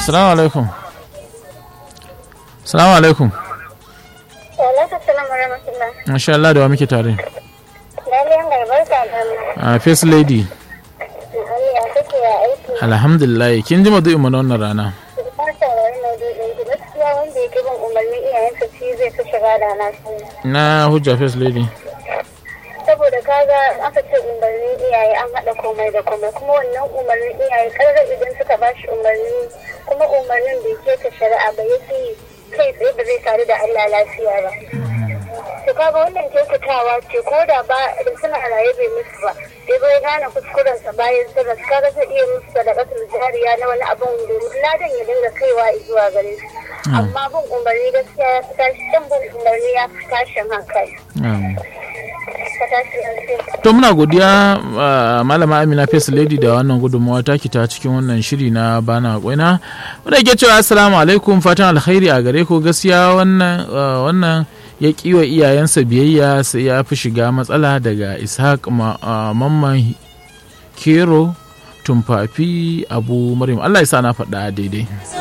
Assalamu alaikum. Assalamu alaikum. Alaikum salam wa rahmatullah. Masha Allah da wa muke tare. Laliyan mai barka da A First Lady. ya kake ya aiki. Alhamdulillah kin ji madu'in mu na wannan rana. Fatan wani maudu'in ki gaskiya wanda yake bin umarnin iyayensa shi zai fi shiga da na sani. Na hujja First Lady. Saboda kaga aka ce umarnin iyaye an haɗa komai da komai kuma wannan umarnin iyaye ƙarar idan suka ba shi umarni kuma umarnin bai ke ta shari'a ba yake kai tsaye ba zai tare da Allah lafiya ba. to kaga wannan kyautatawa ce ko da ba da suna raye bai musu ba sai bai gane kuskurensa bayan sun rasu kaga zai iya musu da kasar jariya na wani abun domin ladan ya dinga kaiwa zuwa gare su amma bin umarni gaskiya ya fi tashi can bin umarni ya fi tashin hankali ka tashi lafiya To muna godiya uh, malama Amina First Lady da wannan gudunmawa taki ta cikin wannan shiri na bana kwaina. Wanda ke cewa assalamu alaikum fatan alkhairi a gare ku gaskiya wannan uh, wannan ya kiwa iyayensa biyayya sai ya fi shiga matsala daga Ishaq ma, uh, Mamman Kero Tumfafi Abu Maryam Allah ya sa na faɗa daidai.